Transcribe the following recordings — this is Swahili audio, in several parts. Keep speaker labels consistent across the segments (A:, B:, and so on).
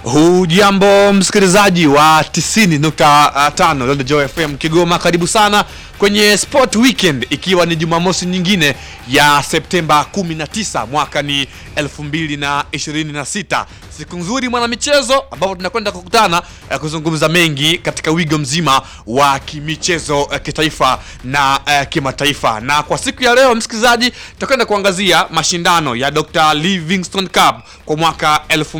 A: Hujambo msikilizaji wa 90.5 London Joy FM Kigoma, karibu sana kwenye Sport Weekend, ikiwa ni Jumamosi nyingine ya Septemba 19 mwaka ni 2026. Siku nzuri mwanamichezo, ambapo tunakwenda kukutana eh, kuzungumza mengi katika wigo mzima wa kimichezo eh, kitaifa na eh, kimataifa. Na kwa siku ya leo msikilizaji, tutakwenda kuangazia mashindano ya Dr. Livingstone Cup kwa mwaka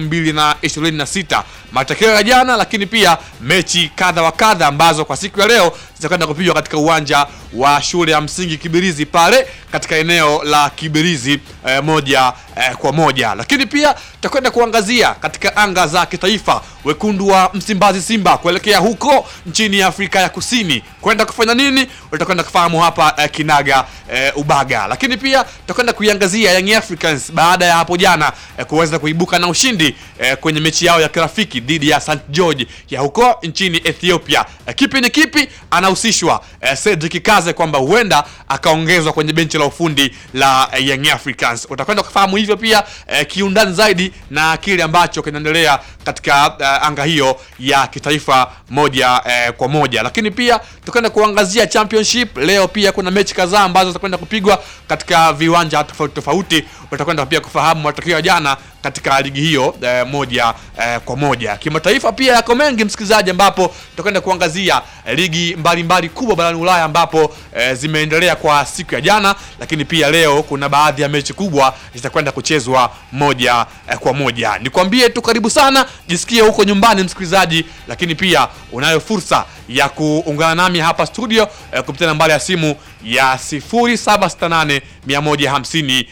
A: 2026, matokeo ya jana, lakini pia mechi kadha wa kadha ambazo kwa siku ya leo zitakwenda kupigwa katika uwanja wa shule ya msingi Kibirizi pale katika eneo la Kibirizi eh, moja eh, kwa moja, lakini pia tutakwenda kuangazia katika anga za kitaifa wekundu wa Msimbazi Simba kuelekea huko nchini Afrika ya Kusini kwenda kufanya nini, utakwenda kufahamu hapa eh, kinaga eh, ubaga, lakini pia tutakwenda kuiangazia Young Africans baada ya hapo jana eh, kuweza kuibuka na ushindi eh, kwenye mechi yao ya kirafiki dhidi ya St George ya huko nchini Ethiopia. Eh, kipi ni kipi anahusishwa eh, Cedric Kaze kwamba huenda akaongezwa kwenye benchi la ufundi la eh, Young Africans. Utakwenda kufahamu hivyo pia eh, kiundani zaidi na kile ambacho kinaendelea katika eh, anga hiyo ya kitaifa moja eh, kwa moja, lakini pia tutakwenda kuangazia championship leo. Pia kuna mechi kadhaa ambazo zitakwenda kupigwa katika viwanja tofauti tofauti. Utakwenda pia kufahamu matokeo ya jana katika ligi hiyo eh, moja eh, kwa moja. Kimataifa pia yako mengi msikilizaji, ambapo tutakwenda kuangazia eh, ligi mbalimbali mbali kubwa barani Ulaya ambapo eh, zimeendelea kwa siku ya jana, lakini pia leo kuna baadhi ya mechi kubwa zitakwenda kuchezwa moja eh, kwa moja. Nikwambie tu karibu sana, jisikie huko nyumbani msikilizaji, lakini pia unayo fursa ya kuungana nami hapa studio eh, kupitia nambari ya simu ya 0768 150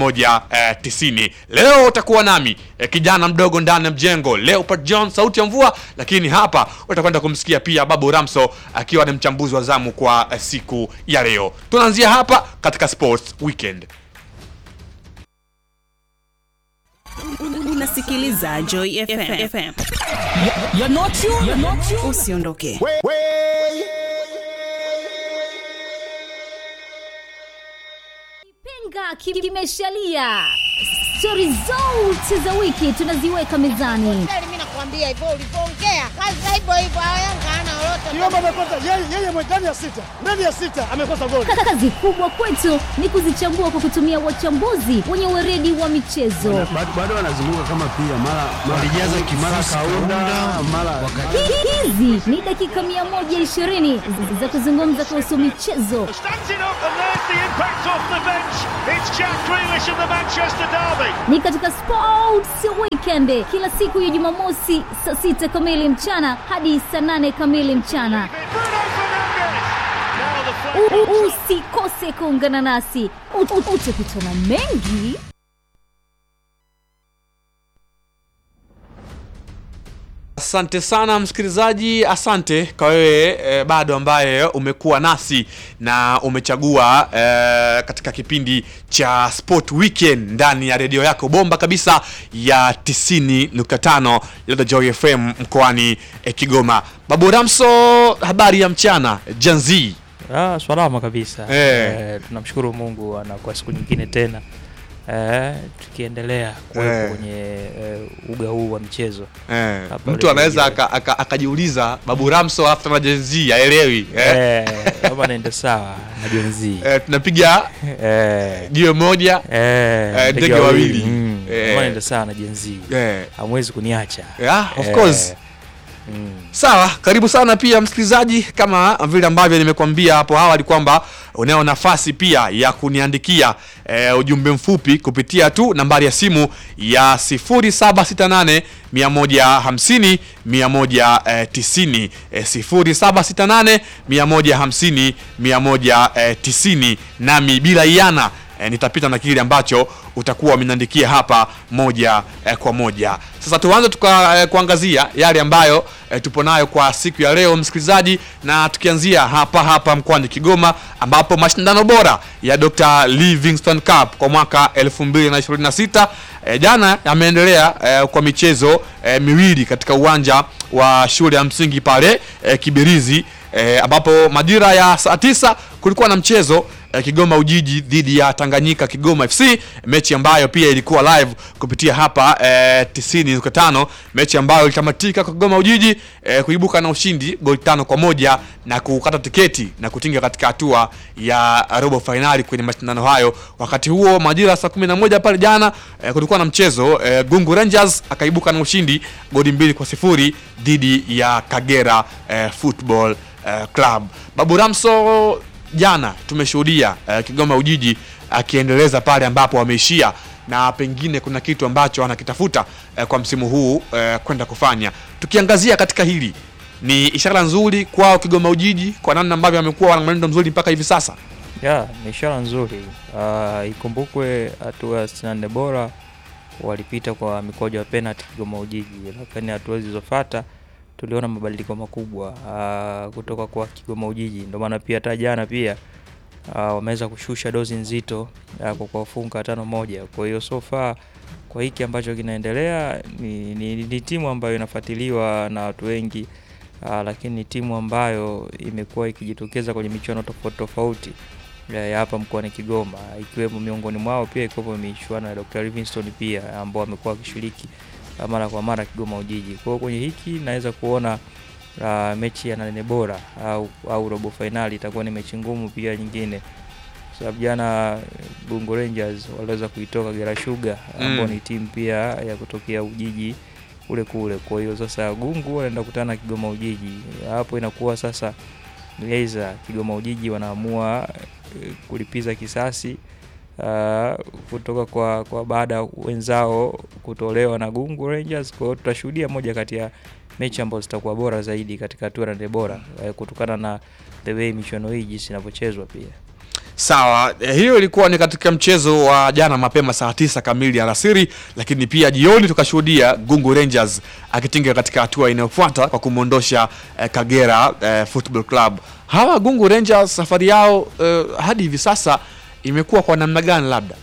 A: 190. Leo utakuwa nami eh, kijana mdogo ndani ya mjengo Leopard John, sauti ya mvua, lakini hapa utakwenda kumsikia pia Babu Ramso akiwa ni mchambuzi wa zamu kwa eh, siku ya leo. Tunaanzia hapa katika Sports Weekend.
B: Unasikiliza Joy FM. FM.
C: You're not you. You're not you.
B: Usiondoke.
D: Kipenga kimeshalia. Stori zote za wiki tunaziweka mezani.
E: Mimi nakwambia hivyo ulivyoongea, kazi hivyo hivyo. Yanga hana lolote.
F: Kiomba amekosa yeye yeye ndani ya sita. Ndani ya sita amekosa goli.
D: Kazi kubwa kwetu ni kuzichambua kwa kutumia wachambuzi wenye weredi wa michezo.
G: bado wanazunguka kama pia mara walijaza kimara kaunda mara
D: Hizi ni dakika 120 za kuzungumza kuhusu michezo,
H: Standing up and there's the impact off the bench. It's Jack Grealish of the Manchester Derby.
D: ni katika Sports Weekend kila siku ya Jumamosi saa sita kamili mchana hadi saa nane kamili mchana.
H: Bruno Fernandes. Now the flag.
D: U- u- Usikose kuungana nasi, U- u- utakutana mengi
A: Asante sana msikilizaji, asante kwa wewe e, bado ambaye umekuwa nasi na umechagua e, katika kipindi cha Sport Weekend ndani ya redio yako bomba kabisa ya 90.5 Lada Joy FM mkoani e, Kigoma. Babu Ramso, habari ya mchana Janzi.
C: Ah, salama kabisa.
A: Eh.
C: Eh, tunamshukuru Mungu na kwa siku nyingine tena eh, tukiendelea kuwepo
A: Eh.
C: kwenye eh, uga huu wa michezo
A: Eh,
C: Hapa
A: mtu anaweza
C: redio.
A: aka- aka- akajiuliza Babu Ramso after na Janzi aelewi eh?
C: eh, kama naende sawa na jenzi
A: Eh, tunapiga
C: eh,
A: jiwe moja
C: eh,
A: ndege wawili.
C: mm,
A: Eh.
C: kama naende sawa na jenzi
A: eh.
C: hamwezi kuniacha
A: Yeah, of
C: Eh,
A: course.
C: mm.
A: Sawa, karibu sana pia msikilizaji, kama vile ambavyo nimekuambia hapo awali kwamba unayo nafasi pia ya kuniandikia e, ujumbe mfupi kupitia tu nambari ya simu ya 0768 150 190 e, 0768 150 190, nami bila iana e, nitapita na kile ambacho utakuwa umeniandikia hapa moja e, kwa moja. Sasa tuanze tuka e, kuangazia yale ambayo e, tupo nayo kwa siku ya leo msikilizaji, na tukianzia hapa hapa mkoani Kigoma ambapo mashindano bora ya Dr. Livingstone Cup kwa mwaka 2026 e, jana yameendelea e, kwa michezo e, miwili katika uwanja wa shule ya msingi pale e, Kibirizi e, ambapo majira ya saa tisa kulikuwa na mchezo eh, Kigoma Ujiji dhidi ya Tanganyika Kigoma FC, mechi ambayo pia ilikuwa live kupitia hapa eh, 90.5, mechi ambayo ilitamatika kwa Kigoma Ujiji eh, kuibuka na ushindi goli tano kwa moja na kukata tiketi na kutinga katika hatua ya robo fainali kwenye mashindano hayo. Wakati huo majira ya saa 11 pale jana eh, kulikuwa na mchezo eh, Gungu Rangers akaibuka na ushindi goli mbili kwa sifuri dhidi ya Kagera eh, Football eh, Club. Babu Ramso, jana tumeshuhudia eh, Kigoma Ujiji akiendeleza pale ambapo wameishia na pengine kuna kitu ambacho anakitafuta eh, kwa msimu huu eh, kwenda kufanya. Tukiangazia katika hili, ni ishara nzuri kwao Kigoma Ujiji kwa namna ambavyo wamekuwa wana mwenendo mzuri mpaka hivi sasa.
C: ya ni ishara nzuri. Uh, ikumbukwe hatua ya 64 bora walipita kwa mikwaju ya penalty Kigoma Ujiji, lakini hatua zilizofuata tuliona mabadiliko makubwa uh, kutoka kwa Kigoma Ujiji. Ndio maana pia hata jana pia uh, wameweza kushusha dozi nzito uh, kwa kuwafunga tano moja. Kwa hiyo so far kwa hiki ambacho kinaendelea ni, ni, ni timu ambayo inafuatiliwa na watu wengi uh, lakini ni timu ambayo imekuwa ikijitokeza kwenye michuano tofauti tofauti ya ya hapa mkoani Kigoma, ikiwemo miongoni mwao pia ikiwepo michuano ya Dr. Livingstone pia ambao wamekuwa wakishiriki uh, mara kwa mara Kigoma Ujiji. Kwa hiyo kwenye hiki naweza kuona uh, mechi ya nane bora au, au robo fainali itakuwa ni mechi ngumu pia nyingine, kwa sababu jana Bungo Rangers waliweza kuitoka Gera Sugar ambao
A: Mm.
C: ni timu pia ya kutokea Ujiji kule kule. Kwa hiyo sasa Gungu wanaenda kukutana na Kigoma Ujiji, hapo inakuwa sasa Aidha Kigoma Ujiji wanaamua eh, kulipiza kisasi uh, kutoka kwa, kwa baada ya wenzao kutolewa na Gungu Rangers. Kwa hiyo tutashuhudia moja kati ya mechi ambazo zitakuwa bora zaidi katika hatua ya nane bora eh, kutokana na the way michuano hii jinsi inavyochezwa pia.
A: Sawa, eh, hiyo ilikuwa ni katika mchezo wa jana mapema saa tisa kamili alasiri, lakini pia jioni tukashuhudia Gungu Rangers akitinga katika hatua inayofuata kwa kumwondosha eh, Kagera eh, Football Club. Hawa Gungu Rangers safari yao eh, hadi hivi sasa imekuwa kwa namna gani? Labda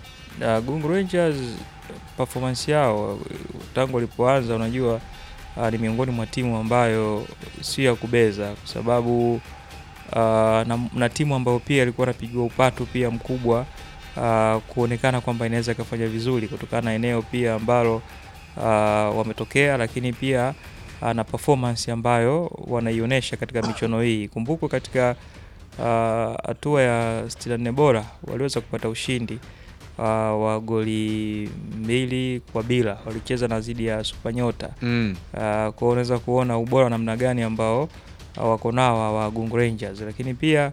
C: Na Gungu Rangers performance yao tangu walipoanza, unajua uh, ni miongoni mwa timu ambayo sio ya kubeza kwa sababu uh, na, na timu ambayo pia ilikuwa inapigiwa upatu pia mkubwa uh, kuonekana kwamba inaweza ikafanya vizuri kutokana na eneo pia ambalo uh, wametokea, lakini pia uh, na performance ambayo wanaionyesha katika michuano hii. Kumbukwe katika uh, hatua ya 64 bora waliweza kupata ushindi uh, wa goli mbili kwa bila, walicheza na zidi ya Supanyota.
A: mm.
C: Uh, kwa hiyo unaweza kuona ubora wa namna gani ambao uh, wako nao hawa Gungu Rangers, lakini pia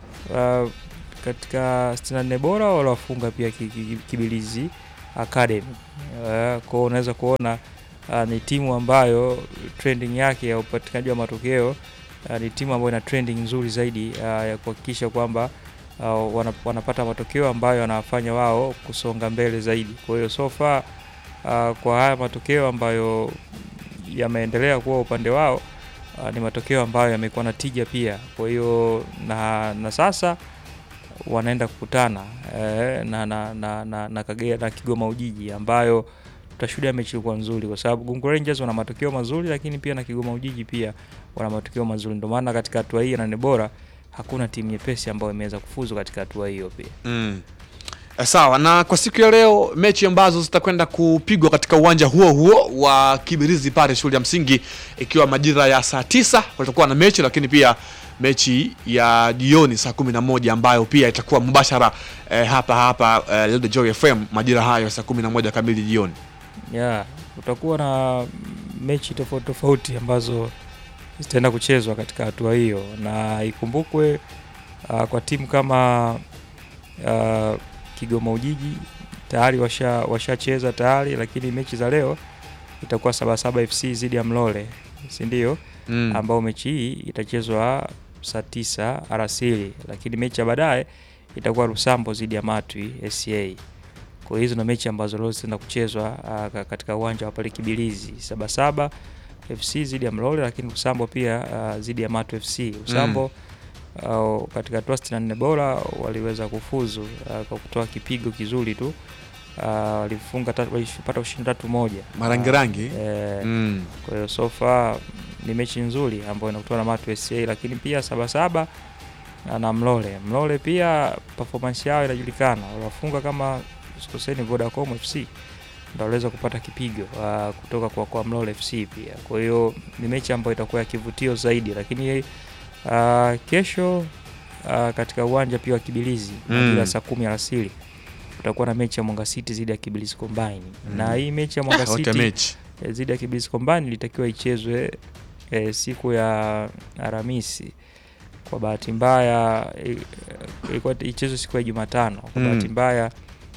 C: uh, katika 64 bora waliwafunga pia ki- ki- Kibilizi Academy. Uh, kwa hiyo unaweza kuona uh, ni timu ambayo trending yake ya upatikanaji wa matokeo uh, ni timu ambayo ina trending nzuri zaidi uh, ya kuhakikisha kwamba uh, wana, wanapata matokeo ambayo yanawafanya wao kusonga mbele zaidi. Kwa hiyo so far uh, kwa haya matokeo ambayo yameendelea kuwa upande wao uh, ni matokeo ambayo yamekuwa na tija pia. Kwa hiyo na, na sasa wanaenda kukutana eh, na, na, na, na, na Kagera na Kigoma Ujiji ambayo tutashuhudia mechi ilikuwa nzuri, kwa sababu Gungu Rangers wana matokeo mazuri, lakini pia na Kigoma Ujiji pia wana matokeo mazuri. Ndio maana katika hatua hii ya nane bora hakuna timu nyepesi ambayo imeweza kufuzu katika hatua hiyo pia.
A: Mm. Eh, Sawa, na kwa siku ya leo mechi ambazo zitakwenda kupigwa katika uwanja huo huo wa Kibirizi pale shule ya msingi, ikiwa majira ya saa tisa kutakuwa na mechi, lakini pia mechi ya jioni saa kumi na moja ambayo pia itakuwa mubashara eh, hapa hapa eh, Radio Joy FM majira hayo saa kumi na moja kamili jioni.
C: yeah, utakuwa na mechi tofauti tofauti ambazo zitaenda kuchezwa katika hatua hiyo, na ikumbukwe uh, kwa timu kama uh, Kigoma Ujiji tayari washa washacheza tayari, lakini mechi za leo itakuwa Sabasaba FC dhidi ya Mlole, si ndio?
A: Mm.
C: ambao mechi hii itachezwa saa tisa alasiri, lakini mechi ya baadaye itakuwa Rusambo dhidi ya Matwi SCA. Kwa hiyo hizo ndo mechi ambazo leo zitaenda kuchezwa uh, ka- katika uwanja wa pale Kibilizi. Sabasaba FC dhidi ya Mlole, lakini Rusambo pia uh, dhidi ya Matwi FC. Rusambo uh, katika hatua 64 bora waliweza kufuzu uh, kwa kutoa kipigo kizuri tu uh, walifunga tatu, walipata ushindi tatu moja
A: Marangirangi.
C: eh,
A: Mm.
C: kwa hiyo so far ni mechi nzuri ambayo inakutana na Matu SCA, lakini pia Sabasaba na Mlole. Mlole pia performance yao inajulikana, waliwafunga kama sikoseni Vodacom FC ndio waliweza kupata kipigo uh, kutoka kwa, kwa Mlole FC pia. Kwa hiyo ni mechi ambayo itakuwa ya kivutio zaidi, lakini uh, kesho uh, katika uwanja pia wa Kibilizi
A: Mm.
C: majira saa kumi alasiri kutakuwa na mechi ya Mwanga City dhidi ya Kibilizi Combine na hii mechi ya Mwanga
A: wote
C: City
A: mechi
C: eh, dhidi ya Kibilizi Combine ilitakiwa ichezwe eh, siku ya Alhamisi. Kwa bahati mbaya eh, ilikuwa ichezwe siku ya Jumatano. Kwa
A: Mm.
C: bahati mbaya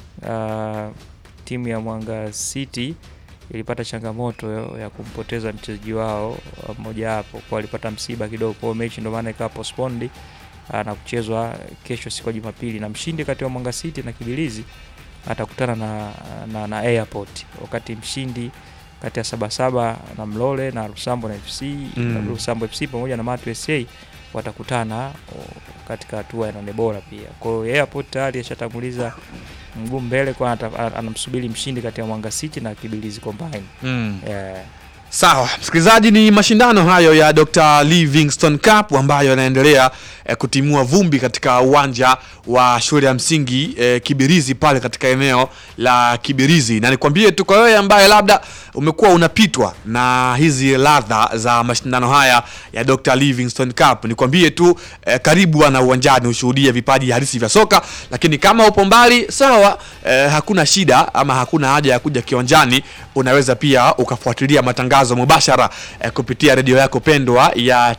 C: uh, timu ya Mwanga City ilipata changamoto ya- ya kumpoteza mchezaji wao uh, mmoja wapo, kwa walipata msiba kidogo, kwa hiyo mechi ndio maana ikawa postponed uh, na kuchezwa kesho siku ya Jumapili, na mshindi kati ya Mwanga City na Kibilizi atakutana na, na, na Airport, wakati mshindi kati ya Sabasaba na Mlole na Lusambo na FC
A: Mm.
C: Lusambo FC pamoja na Matu SA watakutana o, katika hatua ya nane bora pia. Kwa hiyo Airport tayari ashatanguliza mguu mbele, kwa ata- anamsubiri mshindi kati ya Mwanga City na Kibilizi Combine.
A: mm.
C: Yeah.
A: Sawa, msikilizaji, ni mashindano hayo ya Dr. Livingstone Cup ambayo yanaendelea eh, kutimua vumbi katika uwanja wa shule ya msingi eh, Kibirizi pale katika eneo la Kibirizi, na nikwambie tu kwa wewe ambaye labda umekuwa unapitwa na hizi ladha za mashindano haya ya Dr. Livingstone Cup, nikwambie tu eh, karibu ana uwanjani ushuhudie vipaji halisi vya soka, lakini kama upo mbali sawa, eh, hakuna shida ama hakuna haja ya kuja kiwanjani, unaweza pia ukafuatilia matangazo mubashara eh, kupitia redio yako pendwa ya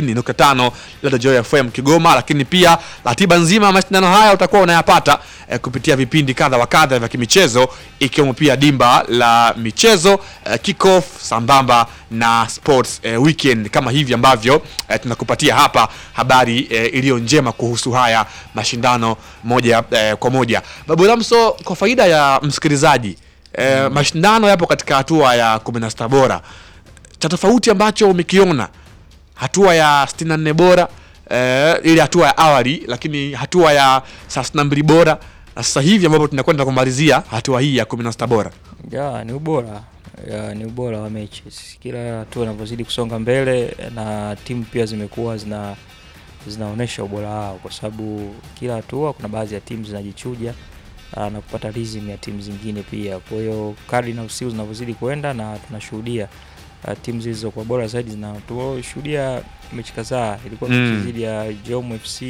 A: 90.5 Radio Joy FM Kigoma, lakini pia ratiba nzima ya mashindano haya utakuwa unayapata eh, kupitia vipindi kadha wa kadha vya kimichezo ikiwemo pia dimba la michezo eh, kickoff sambamba na sports eh, weekend kama hivi ambavyo eh, tunakupatia hapa habari eh, iliyo njema kuhusu haya mashindano moja eh, kwa moja. Babu Ramso, kwa faida ya msikilizaji eh, mashindano yapo katika hatua ya 16 bora. Cha tofauti ambacho umekiona hatua ya 64 bora eh, ile hatua ya awali, lakini hatua ya 32 bora na sasa hivi ambapo tunakwenda kumalizia hatua hii ya 16 bora.
C: Ya, ni ubora ya, ni ubora wa mechi. Kila hatua inavyozidi kusonga mbele na timu pia zimekuwa zina zinaonyesha ubora wao, kwa sababu kila hatua kuna baadhi ya timu zinajichuja ah, na kupata rhythm ya timu zingine pia. Kwa hiyo kadri na usiku zinavyozidi kwenda na tunashuhudia ah, timu zilizokuwa bora zaidi zina tushuhudia mechi kadhaa, ilikuwa mechi
A: Mm.
C: dhidi ya Jom FC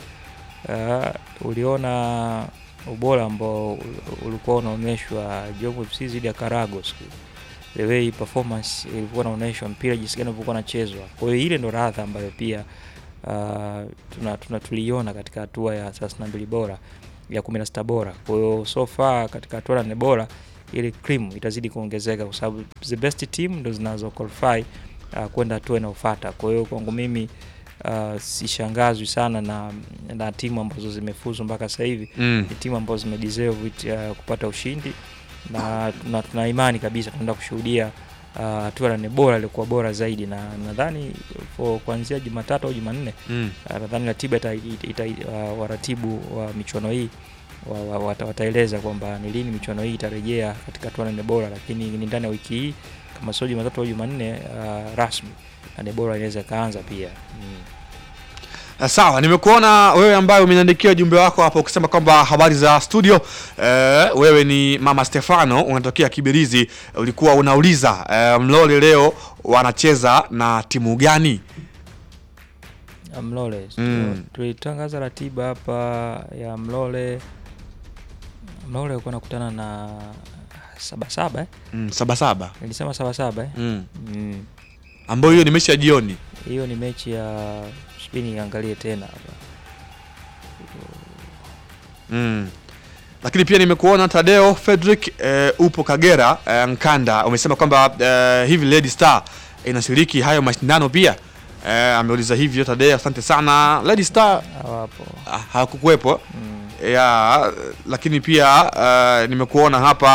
C: ah, uliona ubora ambao ul- ulikuwa unaonyeshwa Jom FC dhidi ya Karago siku the way performance ilikuwa inaonyeshwa, mpira jinsi gani ulivyokuwa unachezwa. Kwa hiyo ile ndo radha ambayo pia uh, tuna, tuna tuliiona katika hatua ya 32 bora ya 16 bora. Kwa hiyo so far katika hatua ya nne bora ile cream itazidi kuongezeka kwa sababu the best team ndo zinazo qualify uh, kwenda hatua inayofuata. Kwa hiyo kwangu mimi uh, sishangazwi sana na, na timu ambazo zimefuzu mpaka sasa hivi
A: Mm.
C: ni timu ambazo zimedeserve it, uh, kupata ushindi na tuna, tuna imani kabisa tunaenda kushuhudia uh, hatua ya nne bora ilikuwa bora zaidi, na nadhani for kuanzia Jumatatu au Jumanne
A: Mm.
C: uh, nadhani ratiba ita, ita, uh, waratibu wa michuano hii wa, wa, wata, wataeleza kwamba ni lini michuano hii itarejea katika hatua ya nne bora, lakini ni ndani ya wiki hii kama sio Jumatatu au Jumanne uh, rasmi na nne bora inaweza ikaanza pia mm.
A: Uh, Sawa, nimekuona wewe ambaye umeniandikia ujumbe wako hapo ukisema kwamba habari za studio. Eh, wewe ni Mama Stefano unatokea Kibirizi, ulikuwa unauliza eh, Mlole leo wanacheza na timu gani?
C: ya Mlole
A: Mm.
C: tulitangaza ratiba hapa ya Mlole. Mlole alikuwa nakutana na Sabasaba eh?
A: Mm, saba saba.
C: Nilisema Sabasaba eh?
A: Mm.
C: Mm.
A: Ambayo hiyo ni mechi ya jioni.
C: Hiyo ni mechi ya subiri niangalie tena hapa.
A: Mm. Lakini pia nimekuona Tadeo Frederick eh, upo Kagera eh, Nkanda umesema kwamba eh, hivi Lady Star inashiriki hayo mashindano pia. Eh, ameuliza hivyo Tadeo, asante sana. Lady Star
C: Hawapo.
A: ah, hakukuwepo.
C: Mm.
A: ya lakini pia uh, nimekuona hapa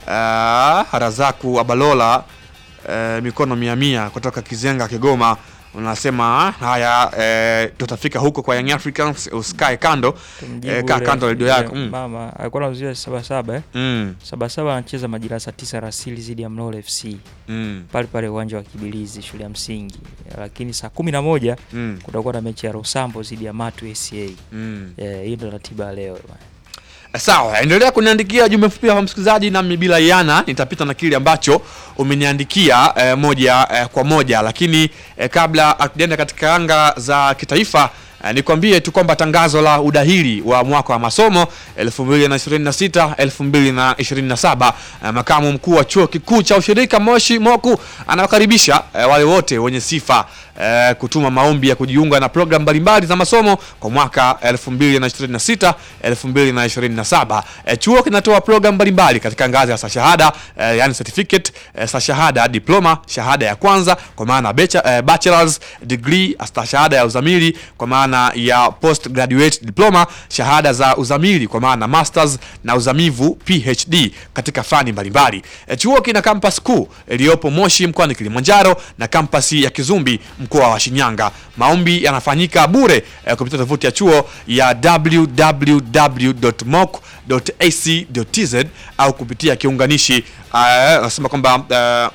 A: uh, Harazaku Abalola uh, mikono mia mia kutoka Kizenga Kigoma unasema haya eh, tutafika huko kwa Young Africans usikae kando
C: Tumjibu
A: eh, kaa
C: yule-
A: kando redio
C: yule
A: yako mm.
C: Mama alikuwa anauzia Sabasaba eh?
A: Mm.
C: Sabasaba anacheza majira saa tisa rasili dhidi ya Mlolo FC
A: Mm.
C: pale pale uwanja wa Kibilizi shule ya msingi, lakini saa kumi na moja
A: Mm.
C: kutakuwa na mechi ya Rosambo dhidi ya Matu SCA.
A: Mm.
C: Eh, hiyo ndo ratiba ya leo bwana.
A: Sawa, endelea kuniandikia jumbe mfupi hapa msikilizaji, nami bila yana nitapita na kile ambacho umeniandikia eh, moja eh, kwa moja, lakini eh, kabla hatujaenda katika anga za kitaifa eh, nikwambie tu kwamba tangazo la udahili wa mwaka wa masomo 2026 2027 eh, makamu mkuu wa chuo kikuu cha ushirika Moshi Moku anawakaribisha eh, wale wote wenye sifa eh, kutuma maombi ya kujiunga na programu mbalimbali za masomo kwa mwaka 2026 2027. Eh, chuo kinatoa programu mbalimbali katika ngazi ya stashahada eh, yani certificate eh, stashahada diploma, shahada ya kwanza kwa maana becha, eh, bachelor's degree, stashahada ya uzamili kwa maana ya postgraduate diploma, shahada za uzamili kwa maana masters na uzamivu PhD katika fani mbalimbali. Eh, chuo kina campus kuu iliyopo Moshi mkoani Kilimanjaro na kampasi ya Kizumbi mkoa wa Shinyanga. Maombi yanafanyika bure eh, kupitia tovuti ya chuo ya www.moc.ac.tz au kupitia kiunganishi uh, nasema kwamba uh,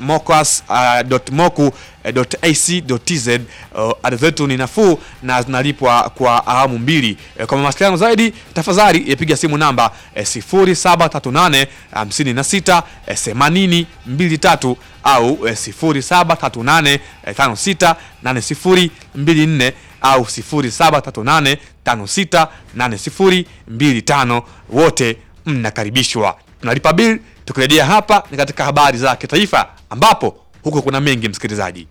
A: mocas.moku.ac.tz. Uh, ada zetu ni nafuu na zinalipwa kwa awamu mbili. Eh, kwa mawasiliano zaidi tafadhali piga simu namba eh, 0738 56 eh, 80 23 au eh, 0738 eh, 56 80 24 au 0738 56 80 25. Wote mnakaribishwa. Tunalipa bill. Tukirejea hapa ni katika habari za kitaifa, ambapo huko kuna mengi msikilizaji.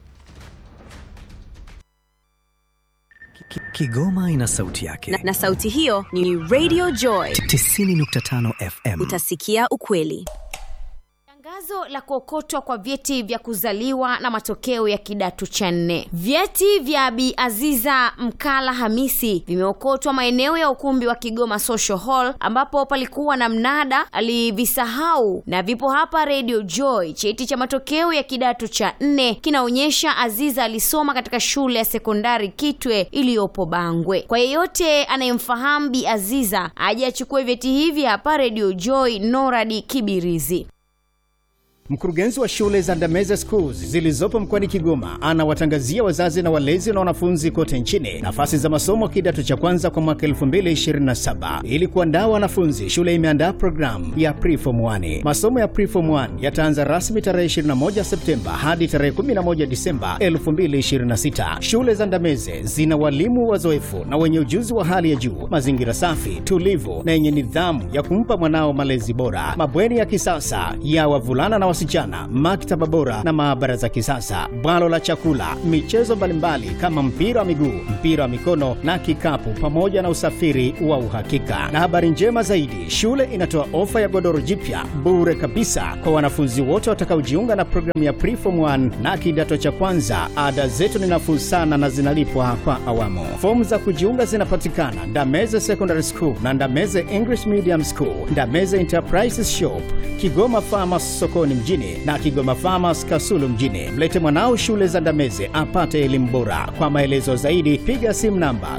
I: Ki- Kigoma ina sauti yake.
J: na, na sauti hiyo ni Radio Joy.
I: 90.5 FM.
J: Utasikia ukweli.
K: Tangazo la kuokotwa kwa vyeti vya kuzaliwa na matokeo ya kidato cha nne. Vyeti vya Bi Aziza Mkala Hamisi vimeokotwa maeneo ya ukumbi wa Kigoma Social Hall ambapo palikuwa na mnada, alivisahau na vipo hapa Radio Joy. Cheti cha matokeo ya kidato cha nne kinaonyesha Aziza alisoma katika shule ya sekondari Kitwe iliyopo Bangwe. Kwa yeyote anayemfahamu Bi Aziza aje achukue vyeti hivi hapa Radio Joy, Noradi Kibirizi.
L: Mkurugenzi wa shule za Ndameze Schools zilizopo mkoani Kigoma anawatangazia wazazi na walezi na wanafunzi kote nchini nafasi za masomo kidato cha kwanza kwa mwaka 2027. Ili kuandaa wanafunzi, shule imeandaa programu ya Preform 1. Masomo ya Preform 1 yataanza rasmi tarehe 21 Septemba hadi tarehe 11 Disemba 2026. Shule za Ndameze zina walimu wazoefu na wenye ujuzi wa hali ya juu, mazingira safi, tulivu na yenye nidhamu ya kumpa mwanao malezi bora, mabweni ya kisasa ya wavulana na wasichana, maktaba bora na maabara za kisasa, bwalo la chakula, michezo mbalimbali kama mpira wa miguu, mpira wa mikono na kikapu, pamoja na usafiri wa uhakika. Na habari njema zaidi, shule inatoa ofa ya godoro jipya bure kabisa kwa wanafunzi wote watakaojiunga na programu ya Preform 1 na kidato cha kwanza. Ada zetu ni nafuu sana na zinalipwa kwa awamu. Fomu za kujiunga zinapatikana Ndameze Secondary School na Ndameze English Medium School, Ndameze Enterprises Shop, Kigoma Farmers sokoni mjini na Kigoma Farmers Kasulu mjini. Mlete mwanao shule za Ndameze apate elimu bora. Kwa maelezo zaidi piga simu namba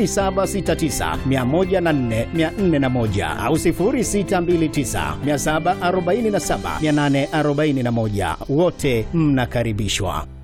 L: 0769104401 au 0629747841. Wote mnakaribishwa.